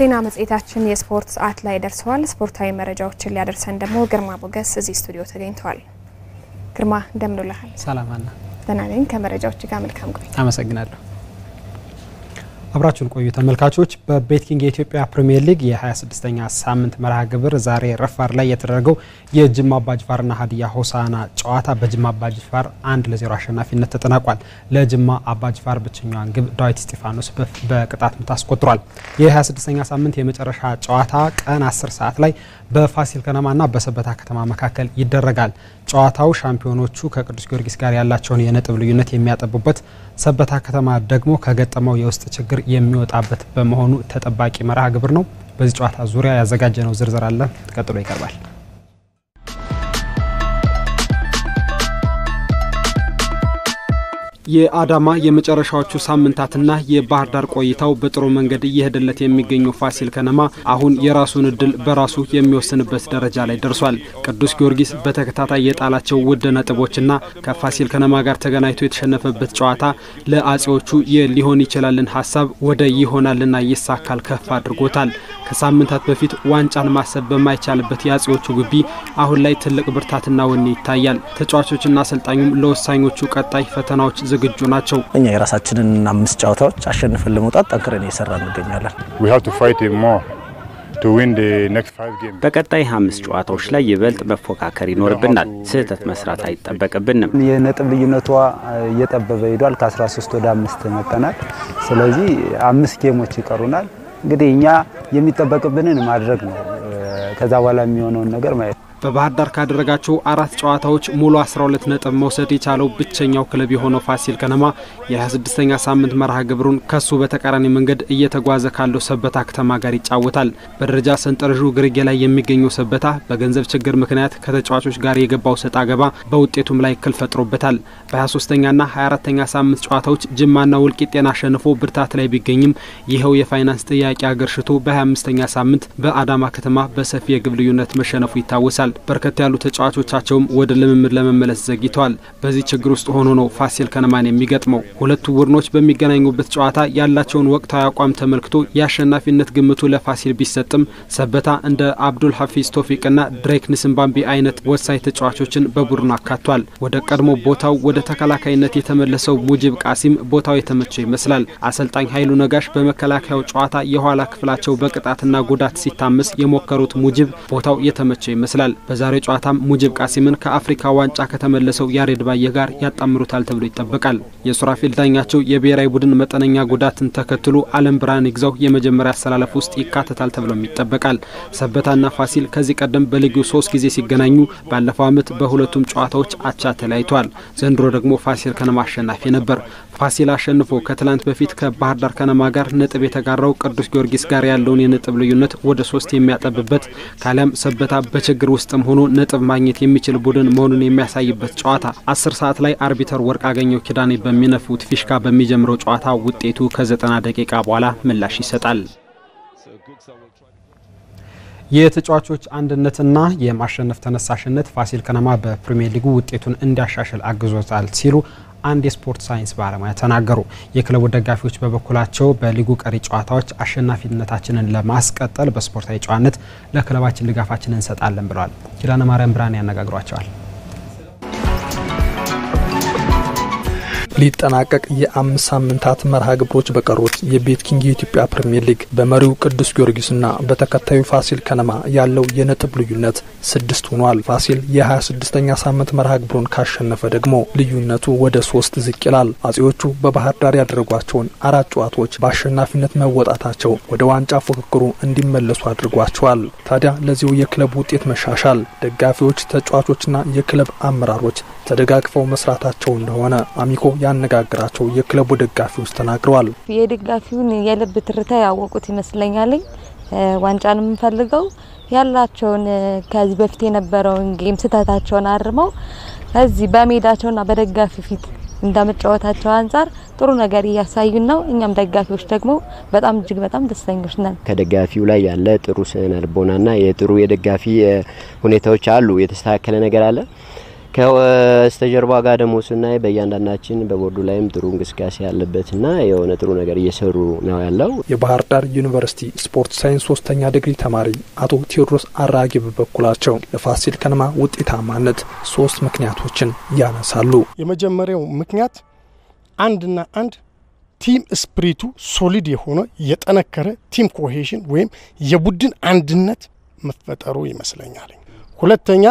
ዜና መጽሔታችን የስፖርት ሰዓት ላይ ደርሰዋል። ስፖርታዊ መረጃዎችን ሊያደርሰን ደግሞ ግርማ ሞገስ እዚህ ስቱዲዮ ተገኝተዋል። ግርማ እንደምን ውለሃል? ሰላም አና። ደህና ነኝ። ከመረጃዎች ጋር መልካም ቆይታ። አመሰግናለሁ። አብራችሁን ቆዩ ተመልካቾች። በቤትኪንግ የኢትዮጵያ ፕሪሚየር ሊግ የ26ኛ ሳምንት መርሃ ግብር ዛሬ ረፋድ ላይ የተደረገው የጅማ አባጅፋርና ሀዲያ ሆሳና ጨዋታ በጅማ አባጅፋር አንድ ለዜሮ አሸናፊነት ተጠናቋል። ለጅማ አባጅፋር ብቸኛዋን ግብ ዳዊት ስጢፋኖስ በቅጣት ምት አስቆጥሯል። የ26ኛ ሳምንት የመጨረሻ ጨዋታ ቀን 10 ሰዓት ላይ በፋሲል ከነማና በሰበታ ከተማ መካከል ይደረጋል። ጨዋታው ሻምፒዮኖቹ ከቅዱስ ጊዮርጊስ ጋር ያላቸውን የነጥብ ልዩነት የሚያጠቡበት፣ ሰበታ ከተማ ደግሞ ከገጠመው የውስጥ ችግር የሚወጣበት በመሆኑ ተጠባቂ መርሃ ግብር ነው። በዚህ ጨዋታ ዙሪያ ያዘጋጀነው ዝርዝር አለ፣ ቀጥሎ ይቀርባል። የአዳማ የመጨረሻዎቹ ሳምንታትና የባህር ዳር ቆይታው በጥሩ መንገድ እየሄደለት የሚገኘው ፋሲል ከነማ አሁን የራሱን እድል በራሱ የሚወስንበት ደረጃ ላይ ደርሷል። ቅዱስ ጊዮርጊስ በተከታታይ የጣላቸው ውድ ነጥቦችና ከፋሲል ከነማ ጋር ተገናኝቶ የተሸነፈበት ጨዋታ ለአጼዎቹ የሊሆን ይችላልን ሀሳብ ወደ ይሆናልና ይሳካል ከፍ አድርጎታል። ከሳምንታት በፊት ዋንጫን ማሰብ በማይቻልበት የአጼዎቹ ግቢ አሁን ላይ ትልቅ ብርታትና ወኔ ይታያል። ተጫዋቾችና አሰልጣኙም ለወሳኞቹ ቀጣይ ፈተናዎች ዝግጁ ናቸው። እኛ የራሳችንን አምስት ጨዋታዎች አሸንፈን ለመውጣት ጠንክረን እየሰራ እንገኛለን። በቀጣይ አምስት ጨዋታዎች ላይ ይበልጥ መፎካከር ይኖርብናል። ስህተት መስራት አይጠበቅብንም። የነጥብ ልዩነቷ እየጠበበ ሄዷል። ከ13 ወደ አምስት መጠናል። ስለዚህ አምስት ጌሞች ይቀሩናል። እንግዲህ እኛ የሚጠበቅብንን ማድረግ ነው። ከዛ በኋላ የሚሆነውን ነገር ማየት በባህር ዳር ካደረጋቸው አራት ጨዋታዎች ሙሉ 12 ነጥብ መውሰድ የቻለው ብቸኛው ክለብ የሆነው ፋሲል ከነማ የ26ኛ ሳምንት መርሃ ግብሩን ከሱ በተቃራኒ መንገድ እየተጓዘ ካለው ሰበታ ከተማ ጋር ይጫወታል። በደረጃ ሰንጠረዡ ግርጌ ላይ የሚገኘው ሰበታ በገንዘብ ችግር ምክንያት ከተጫዋቾች ጋር የገባው ሰጣ ገባ በውጤቱም ላይ እክል ፈጥሮበታል። በ23ኛና 24ኛ ሳምንት ጨዋታዎች ጅማና ወልቂጤን አሸንፎ ብርታት ላይ ቢገኝም ይኸው የፋይናንስ ጥያቄ አገርሽቶ በ25ኛ ሳምንት በአዳማ ከተማ በሰፊ የግብ ልዩነት መሸነፉ ይታወሳል። በርከት ያሉ ተጫዋቾቻቸውም ወደ ልምምድ ለመመለስ ዘግይተዋል። በዚህ ችግር ውስጥ ሆኖ ነው ፋሲል ከነማን የሚገጥመው። ሁለቱ ቡድኖች በሚገናኙበት ጨዋታ ያላቸውን ወቅታዊ አቋም ተመልክቶ የአሸናፊነት ግምቱ ለፋሲል ቢሰጥም ሰበታ እንደ አብዱል ሀፊዝ ቶፊቅና ድሬክ ንስምባምቢ አይነት ወሳኝ ተጫዋቾችን በቡድኑ አካቷል። ወደ ቀድሞ ቦታው ወደ ተከላካይነት የተመለሰው ሙጂብ ቃሲም ቦታው የተመቸው ይመስላል። አሰልጣኝ ኃይሉ ነጋሽ በመከላከያው ጨዋታ የኋላ ክፍላቸው በቅጣትና ጉዳት ሲታመስ የሞከሩት ሙጂብ ቦታው የተመቸው ይመስላል። በዛሬው ጨዋታም ሙጂብ ቃሲምን ከአፍሪካ ዋንጫ ከተመለሰው ያሬድ ባየ ጋር ያጣምሩታል ተብሎ ይጠበቃል። የሱራፌል ዳኛቸው የብሔራዊ ቡድን መጠነኛ ጉዳትን ተከትሎ አለም ብርሃን ይግዛው የመጀመሪያ አሰላለፍ ውስጥ ይካተታል ተብሎም ይጠበቃል። ሰበታና ፋሲል ከዚህ ቀደም በልዩ ሶስት ጊዜ ሲገናኙ ባለፈው ዓመት በሁለቱም ጨዋታዎች አቻ ተለያይተዋል። ዘንድሮ ደግሞ ፋሲል ከነማ አሸናፊ ነበር። ፋሲል አሸንፎ ከትላንት በፊት ከባህር ዳር ከነማ ጋር ነጥብ የተጋራው ቅዱስ ጊዮርጊስ ጋር ያለውን የነጥብ ልዩነት ወደ ሶስት የሚያጠብበት ካሊያም ሰበታ በችግር ውስጥም ሆኖ ነጥብ ማግኘት የሚችል ቡድን መሆኑን የሚያሳይበት ጨዋታ አስር ሰዓት ላይ አርቢተር ወርቅ አገኘው ኪዳኔ በሚነፉት ፊሽካ በሚጀምረው ጨዋታ ውጤቱ ከዘጠና ደቂቃ በኋላ ምላሽ ይሰጣል። የተጫዋቾች አንድነትና የማሸነፍ ተነሳሽነት ፋሲል ከነማ በፕሪሚየር ሊጉ ውጤቱን እንዲያሻሽል አግዞታል ሲሉ አንድ የስፖርት ሳይንስ ባለሙያ ተናገሩ። የክለቡ ደጋፊዎች በበኩላቸው በሊጉ ቀሪ ጨዋታዎች አሸናፊነታችንን ለማስቀጠል በስፖርታዊ ጨዋነት ለክለባችን ድጋፋችንን እንሰጣለን ብለዋል። ኪዳነ ማርያም ብርሃን ያነጋግሯቸዋል። ሊጠናቀቅ የአምስት ሳምንታት መርሃ ግብሮች በቀሩት የቤት ኪንግ የኢትዮጵያ ፕሪምየር ሊግ በመሪው ቅዱስ ጊዮርጊስና በተከታዩ ፋሲል ከነማ ያለው የነጥብ ልዩነት ስድስት ሆኗል። ፋሲል የ26ኛ ሳምንት መርሃ ግብሩን ካሸነፈ ደግሞ ልዩነቱ ወደ ሶስት ዝቅ ይላል። አጼዎቹ በባህር ዳር ያደረጓቸውን አራት ጨዋታዎች በአሸናፊነት መወጣታቸው ወደ ዋንጫ ፉክክሩ እንዲመለሱ አድርጓቸዋል። ታዲያ ለዚሁ የክለብ ውጤት መሻሻል ደጋፊዎች፣ ተጫዋቾችና የክለብ አመራሮች ተደጋግፈው መስራታቸው እንደሆነ አሚኮ ያነጋግራቸው የክለቡ ደጋፊዎች ተናግረዋል። የደጋፊውን የልብ ትርታ ያወቁት ይመስለኛልኝ። ዋንጫን የምንፈልገው ያላቸውን ከዚህ በፊት የነበረውን ጌም ስህተታቸውን አርመው እዚህ በሜዳቸውና በደጋፊ ፊት እንደመጫወታቸው አንጻር ጥሩ ነገር እያሳዩን ነው። እኛም ደጋፊዎች ደግሞ በጣም እጅግ በጣም ደስተኞች ነን። ከደጋፊው ላይ ያለ ጥሩ ስነ ልቦናና የጥሩ የደጋፊ ሁኔታዎች አሉ። የተስተካከለ ነገር አለ። ከበስተጀርባ ጋር ደግሞ ስናይ በእያንዳንዳችን በቦርዱ ላይም ጥሩ እንቅስቃሴ ያለበትና የሆነ ጥሩ ነገር እየሰሩ ነው ያለው። የባህር ዳር ዩኒቨርሲቲ ስፖርት ሳይንስ ሶስተኛ ዲግሪ ተማሪ አቶ ቴዎድሮስ አራጌ በበኩላቸው ለፋሲል ከነማ ውጤታማነት ሶስት ምክንያቶችን ያነሳሉ። የመጀመሪያው ምክንያት አንድና አንድ ቲም ስፕሪቱ ሶሊድ የሆነ የጠነከረ ቲም ኮሄሽን ወይም የቡድን አንድነት መፈጠሩ ይመስለኛል። ሁለተኛ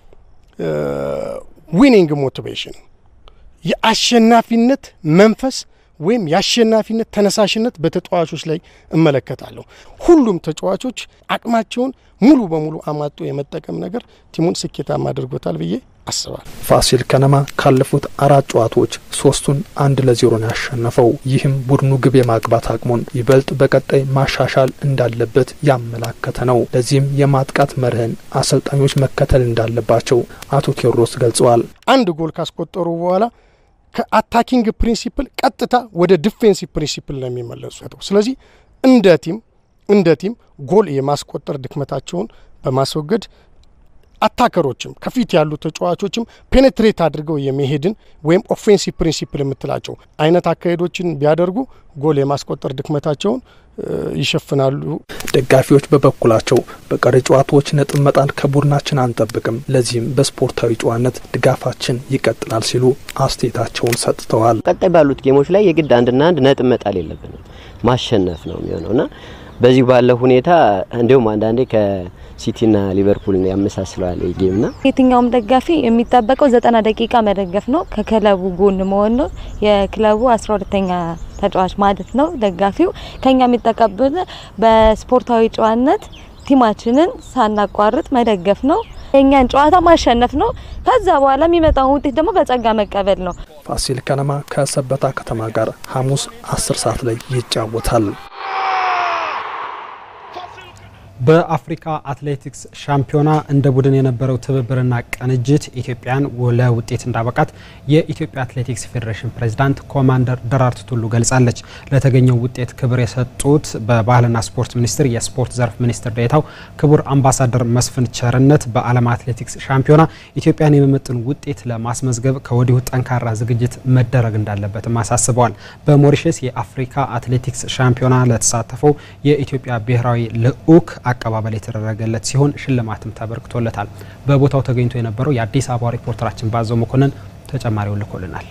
ዊኒንግ ሞቲቬሽን የአሸናፊነት መንፈስ ወይም የአሸናፊነት ተነሳሽነት በተጫዋቾች ላይ እመለከታለሁ። ሁሉም ተጫዋቾች አቅማቸውን ሙሉ በሙሉ አማጦ የመጠቀም ነገር ቲሙን ስኬታማ አድርጎታል ብዬ አስባል። ፋሲል ከነማ ካለፉት አራት ጨዋታዎች ሶስቱን አንድ ለዜሮ ነው ያሸነፈው። ይህም ቡድኑ ግብ የማግባት አቅሙን ይበልጥ በቀጣይ ማሻሻል እንዳለበት ያመላከተ ነው። ለዚህም የማጥቃት መርህን አሰልጣኞች መከተል እንዳለባቸው አቶ ቴዎድሮስ ገልጸዋል። አንድ ጎል ካስቆጠሩ በኋላ ከአታኪንግ ፕሪንሲፕል ቀጥታ ወደ ዲፌንሲቭ ፕሪንሲፕል ነው የሚመለሱት። ስለዚህ እንደ ቲም እንደ ቲም ጎል የማስቆጠር ድክመታቸውን በማስወገድ አታከሮችም ከፊት ያሉ ተጫዋቾችም ፔኔትሬት አድርገው የመሄድን ወይም ኦፌንሲቭ ፕሪንሲፕል የምትላቸው አይነት አካሄዶችን ቢያደርጉ ጎል የማስቆጠር ድክመታቸውን ይሸፍናሉ። ደጋፊዎች በበኩላቸው በቀሪ ጨዋታዎች ነጥብ መጣል ከቡድናችን አንጠብቅም፣ ለዚህም በስፖርታዊ ጨዋነት ድጋፋችን ይቀጥላል ሲሉ አስተያየታቸውን ሰጥተዋል። ቀጣይ ባሉት ጌሞች ላይ የግድ አንድና አንድ ነጥብ መጣል የለብንም ማሸነፍ ነው የሚሆነውና በዚህ ባለው ሁኔታ እንዲሁም አንዳንዴ ከሲቲና ሊቨርፑል ያመሳስለዋል ጌምና የትኛውም ደጋፊ የሚጠበቀው ዘጠና ደቂቃ መደገፍ ነው። ከክለቡ ጎን መሆን ነው። የክለቡ አስራ ሁለተኛ ተጫዋች ማለት ነው። ደጋፊው ከኛ የሚጠቀብል በስፖርታዊ ጨዋነት ቲማችንን ሳናቋርጥ መደገፍ ነው። የእኛን ጨዋታ ማሸነፍ ነው። ከዛ በኋላ የሚመጣውን ውጤት ደግሞ በጸጋ መቀበል ነው። ፋሲል ከነማ ከሰበታ ከተማ ጋር ሐሙስ አስር ሰዓት ላይ ይጫወታል። በአፍሪካ አትሌቲክስ ሻምፒዮና እንደ ቡድን የነበረው ትብብርና ቅንጅት ኢትዮጵያን ለውጤት እንዳበቃት የኢትዮጵያ አትሌቲክስ ፌዴሬሽን ፕሬዚዳንት ኮማንደር ደራርቱ ቱሉ ገልጻለች። ለተገኘው ውጤት ክብር የሰጡት በባህልና ስፖርት ሚኒስቴር የስፖርት ዘርፍ ሚኒስትር ዴኤታው ክቡር አምባሳደር መስፍን ቸርነት በዓለም አትሌቲክስ ሻምፒዮና ኢትዮጵያን የሚመጥን ውጤት ለማስመዝገብ ከወዲሁ ጠንካራ ዝግጅት መደረግ እንዳለበትም አሳስበዋል። በሞሪሸስ የአፍሪካ አትሌቲክስ ሻምፒዮና ለተሳተፈው የኢትዮጵያ ብሔራዊ ልዑክ አቀባበል የተደረገለት ሲሆን ሽልማትም ተበርክቶለታል። በቦታው ተገኝቶ የነበረው የአዲስ አበባ ሪፖርተራችን ባዘው መኮንን ተጨማሪውን ልኮልናል።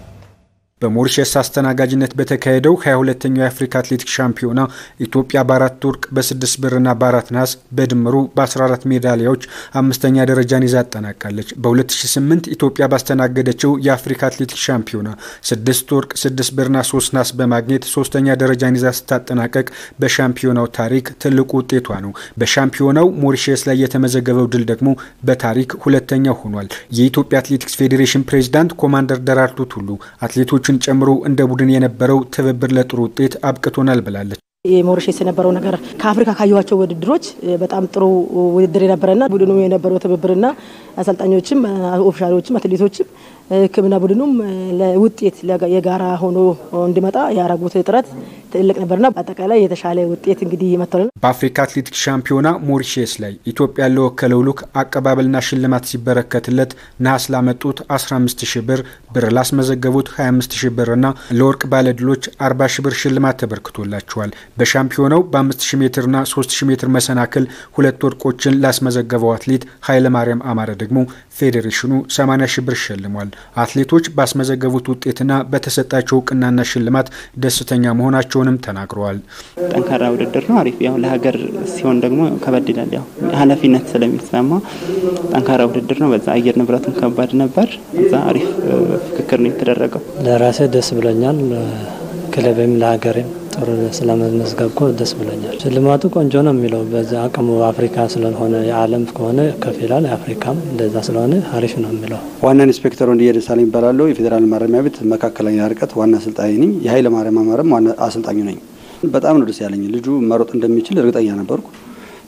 በሞሪሸስ አስተናጋጅነት በተካሄደው 22ኛው የአፍሪካ አትሌቲክስ ሻምፒዮና ኢትዮጵያ በአራት ወርቅ በስድስት ብርና በአራት ነሐስ በድምሩ በ14 ሜዳሊያዎች አምስተኛ ደረጃን ይዛ አጠናቃለች። በ2008 ኢትዮጵያ ባስተናገደችው የአፍሪካ አትሌቲክስ ሻምፒዮና ስድስት ወርቅ ስድስት ብርና ሶስት ነሐስ በማግኘት ሶስተኛ ደረጃን ይዛ ስታጠናቀቅ በሻምፒዮናው ታሪክ ትልቁ ውጤቷ ነው። በሻምፒዮናው ሞሪሸስ ላይ የተመዘገበው ድል ደግሞ በታሪክ ሁለተኛው ሆኗል። የኢትዮጵያ አትሌቲክስ ፌዴሬሽን ፕሬዚዳንት ኮማንደር ደራርቱ ቱሉ አትሌቶች ችን ጨምሮ እንደ ቡድን የነበረው ትብብር ለጥሩ ውጤት አብቅቶናል ብላለች። የሞሪሸስ የነበረው ነገር ከአፍሪካ ካየኋቸው ውድድሮች በጣም ጥሩ ውድድር የነበረና ቡድኑ የነበረው ትብብርና አሰልጣኞችም ኦፊሻሎችም አትሌቶችም ሕክምና ቡድኑም ለውጤት የጋራ ሆኖ እንዲመጣ ያደረጉት ጥረት ትልቅ ነበርና በአጠቃላይ የተሻለ ውጤት እንግዲህ መጥተዋል። በአፍሪካ አትሌቲክስ ሻምፒዮና ሞሪሼስ ላይ ኢትዮጵያ ለወከለው ልዑክ አቀባበልና ሽልማት ሲበረከትለት ነሐስ ላመጡት 15 ሺ ብር፣ ብር ላስመዘገቡት 25 ሺ ብር እና ለወርቅ ባለድሎች 40 ሺ ብር ሽልማት ተበርክቶላቸዋል። በሻምፒዮናው በ5000 ሜትርና 3000 ሜትር መሰናክል ሁለት ወርቆችን ላስመዘገበው አትሌት ኃይለማርያም አማረ ደግሞ ፌዴሬሽኑ 80 ሺ ብር ሸልሟል። አትሌቶች ባስመዘገቡት ውጤትና በተሰጣቸው እውቅናና ሽልማት ደስተኛ መሆናቸውንም ተናግረዋል። ጠንካራ ውድድር ነው። አሪፍ ያው ለሀገር ሲሆን ደግሞ ከበድ ይላል። ያው ኃላፊነት ስለሚሰማ ጠንካራ ውድድር ነው። በዛ አየር ንብረቱም ከባድ ነበር። እዛ አሪፍ ፍክክር ነው የተደረገው። ለራሴ ደስ ብሎኛል። ክለብም ለሀገሬም ጥሩ ስለመመዝገብኩ ደስ ብሎኛል። ሽልማቱ ቆንጆ ነው የሚለው በዛ አቅሙ አፍሪካ ስለሆነ የዓለም ከሆነ ከፍ ይላል። የአፍሪካም እንደዛ ስለሆነ አሪፍ ነው የሚለው። ዋና ኢንስፔክተር ወንድዬ ደሳለኝ ይባላለሁ። የፌዴራል ማረሚያ ቤት መካከለኛ ርቀት ዋና አሰልጣኝ ነኝ። የኃይለ ማርያም አማረም ዋና አሰልጣኙ ነኝ። በጣም ነው ደስ ያለኝ። ልጁ መሮጥ እንደሚችል እርግጠኛ ነበርኩ።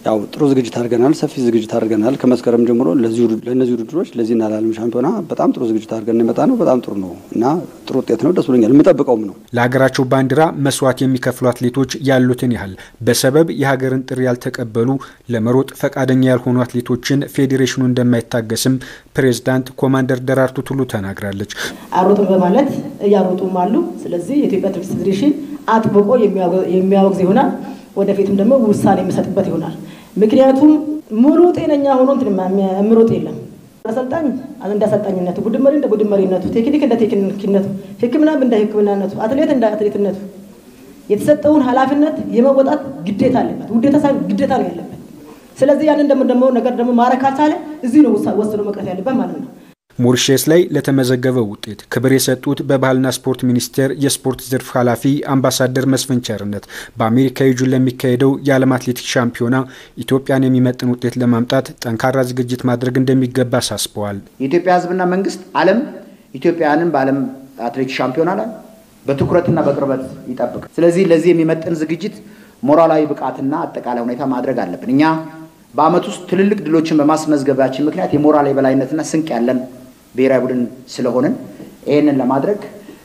ያው ጥሩ ዝግጅት አድርገናል። ሰፊ ዝግጅት አድርገናል። ከመስከረም ጀምሮ ለእነዚህ ውድድሮች ለዚህና ለዓለም ሻምፒዮና በጣም ጥሩ ዝግጅት አድርገን የመጣ ነው። በጣም ጥሩ ነው እና ጥሩ ውጤት ነው። ደስ ብሎኛል። የምጠብቀውም ነው። ለሀገራቸው ባንዲራ መስዋዕት የሚከፍሉ አትሌቶች ያሉትን ያህል በሰበብ የሀገርን ጥሪ ያልተቀበሉ ለመሮጥ ፈቃደኛ ያልሆኑ አትሌቶችን ፌዴሬሽኑ እንደማይታገስም ፕሬዝዳንት ኮማንደር ደራርቱ ቱሉ ተናግራለች። አሮጡን በማለት እያሮጡም አሉ። ስለዚህ የኢትዮጵያ አትሌቲክስ ፌዴሬሽን አጥብቆ የሚያወግዝ ይሆናል። ወደፊትም ደግሞ ውሳኔ የሚሰጥበት ይሆናል። ምክንያቱም ሙሉ ጤነኛ ሆኖ የሚሮጥ የለም። አሰልጣኝ እንደ አሰልጣኝነቱ፣ ቡድን መሪ እንደ ቡድን መሪነቱ፣ ቴክኒክ እንደ ቴክኒክነቱ፣ ሕክምና እንደ ሕክምናነቱ፣ አትሌት እንደ አትሌትነቱ የተሰጠውን ኃላፊነት የመወጣት ግዴታ አለበት። ውዴታ ሳይሆን ግዴታ ነው ያለበት። ስለዚህ ያንን ደግሞ ነገር ደግሞ ማድረግ ካልቻለ እዚህ ነው ወስኖ መቅረት ያለበት ማለት ነው። ሞሪሼስ ላይ ለተመዘገበው ውጤት ክብር የሰጡት በባህልና ስፖርት ሚኒስቴር የስፖርት ዘርፍ ኃላፊ አምባሳደር መስፍን ቸርነት በአሜሪካ ዩጁን ለሚካሄደው የዓለም አትሌቲክስ ሻምፒዮና ኢትዮጵያን የሚመጥን ውጤት ለማምጣት ጠንካራ ዝግጅት ማድረግ እንደሚገባ አሳስበዋል። የኢትዮጵያ ሕዝብና መንግስት ዓለም ኢትዮጵያውያንን በዓለም አትሌቲክስ ሻምፒዮና ላይ በትኩረትና በቅርበት ይጠብቅ። ስለዚህ ለዚህ የሚመጥን ዝግጅት ሞራላዊ ብቃትና አጠቃላይ ሁኔታ ማድረግ አለብን። እኛ በዓመት ውስጥ ትልልቅ ድሎችን በማስመዝገባችን ምክንያት የሞራል የበላይነትና ስንቅ ያለን ብሔራዊ ቡድን ስለሆንን ይህንን ለማድረግ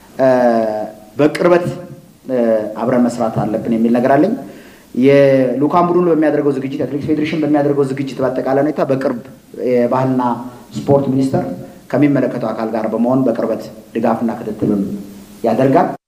በቅርበት አብረን መስራት አለብን የሚል ነገር አለኝ። የልኡካን ቡድኑ በሚያደርገው ዝግጅት የአትሌቲክስ ፌዴሬሽን በሚያደርገው ዝግጅት በአጠቃላይ ሁኔታ በቅርብ የባህልና ስፖርት ሚኒስቴር ከሚመለከተው አካል ጋር በመሆን በቅርበት ድጋፍና ክትትሉን ያደርጋል።